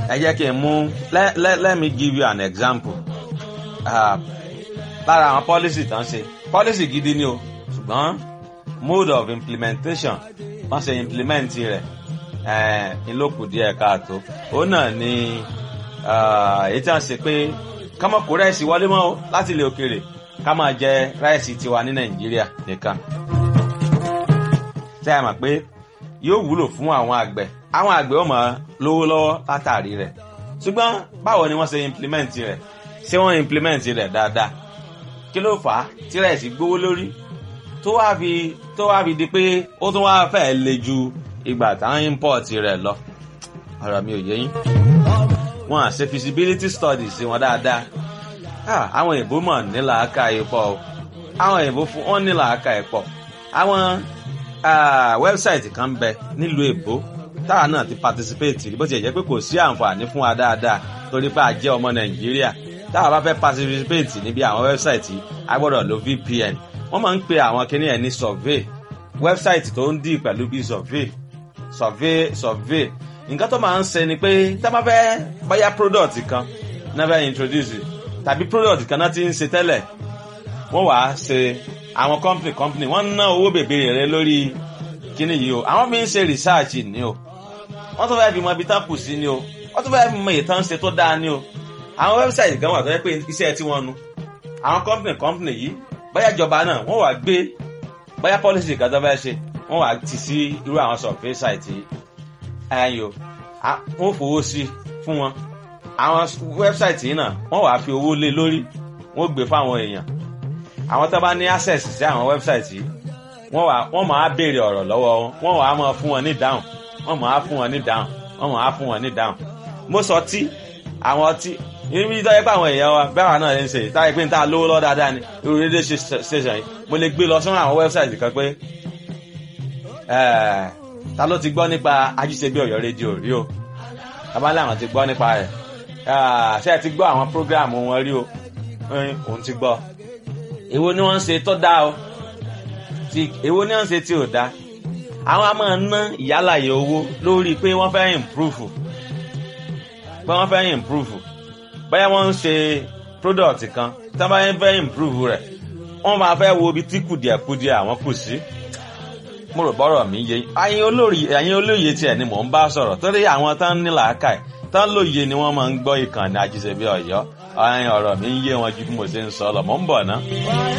ẹ jẹ́ kí n mú let, let, let me give you an example uh, lára àwọn policy tán ṣe policy gidi ni o ṣùgbọ́n mode of implementation wọ́n ṣe implement rẹ̀ ìlókù díẹ̀ káàtó òun náà ni èyí tí wọ́n ṣe pé kámọ́ kó rẹ́ẹ̀sì wọlé mọ́ o láti ilẹ̀ òkèèrè ká máa jẹ rẹ́ẹ̀sì tiwa ní nàìjíríà nìkan tẹ́ ẹ mọ̀ pé yóò wúlò fún àwọn àgbẹ̀ àwọn àgbẹ̀ ó máa lówó lọ́wọ́ látàrí rẹ̀ ṣùgbọ́n báwo ni wọ́n ṣe implement rẹ̀ ṣé wọ́n implement rẹ̀ dáadáa kí ló fà á tí rẹ́ẹ̀sì gbówó lórí tó wá fi tó wá fi di pé ó tún wá fẹ́ le ju ìgbà táwọn import rẹ̀ lọ ọ̀rọ̀ mi ò yé yín wọn à ṣe feasibility studies wọn dáadáa àwọn èèbó mọ̀ nílà aka ìpọ̀ o àwọn èèbó fún wọn nílà aka ìpọ̀ àwọn wẹ́bsáìtì kan ń bẹ nílùú èbó táwa náà ti participate bó ti jẹ́ pé kò sí àǹfààní fún wa dáadáa torí pé a jẹ́ ọmọ nàìjíríà táwa bá fẹ́ participate níbi àwọn wẹ́bsáìtì a gbọ́dọ̀ lo vpn wọ́n máa ń pe àwọn kinní ẹ̀ ní survey wẹ́bsáìtì tó ń dì pẹ̀lú bíi survey survey survey nǹkan tó máa ń ṣe ni pé tá a bá fẹ́ báyà product kan náà fẹ́ introduce tàbí product kan náà ti ń ṣe tẹ́lẹ̀ wọ́n wàá ṣe àwọn company company wọ́n ná owó bèbè rẹ lórí kíní yìí o àwọn fi ń ṣe research ni o wọ́n tún fẹ́ fi mọ ibi tán kù sí ni o wọ́n tún fẹ́ fi mọ ìtàn ṣe tó dáa ni o àwọn website kan wà tó yẹ pé iṣẹ́ tí wọ́n nu àwọn company company yìí báyà ìjọba náà wọ́n wàá gbé báyà policy kan tó fẹ́ ṣe wọ́n wàá ti sí irú àwọn survey site yìí ẹyọ wọ́n fowó sí fún wọn àwọn website yìí náà wọ́n wàá fi owó lé lórí wọ́n gbé fáwọn èèyàn àwọn tó bá ní access sí àwọn website yìí wọ́n wàá wọ́n máa béèrè ọ̀rọ̀ lọ́wọ́ wọn wọ́n wàá máa fún wọn ní dáhùn wọ́n máa fún wọn ní dáhùn wọ́n máa fún wọn ní dáhùn mo sọ tí àwọn ọtí ibi tó yẹ pé àwọn èèyàn wa bẹ́ẹ̀ wà náà ń ṣe táyé pé n ta lówó lọ́ dáadáa ni irú rédíò station yìí mo lè gbé lọ sọ́nà àwọn website kan pé ta ló ti gbọ́ nípa ajíṣebí ọ̀yọ́ rédíò rí o abálẹ̀ àwọn ti gbọ́ nípa rẹ̀ ṣé ẹ ti gbọ́ àwọn prógráàmù wọn rí o òun ti gbọ́ èwo ni wọ́n ń ṣe tó dáa o èwo ni wọ́n ń ṣe tí ò dáa àwọn a máa ná ìyálàyè owó lórí pé wọ́n fẹ́ improve pé wọ́n fẹ́ improve báyà wọ́n ń ṣe product kan tí wọ́n bá fẹ́ improve rẹ̀ wọ́n máa fẹ́ wo ibi tí kùdìẹ̀kudìẹ̀ àwọn kù sí mo rò bọ́rọ̀ mi yé ẹ̀yin olórí ẹ̀yin olóye tiẹ̀ ni mò ń bá sọ̀rọ̀ torí àwọn tán ní làákàyè tán lóye ni wọ́n máa ń gbọ́ ìkànnì àjíṣebí ọ̀yọ́ ọ̀rọ̀ mi ń yé wọn ju bí mo ṣe ń sọ lọ mò ń bọ̀ ná.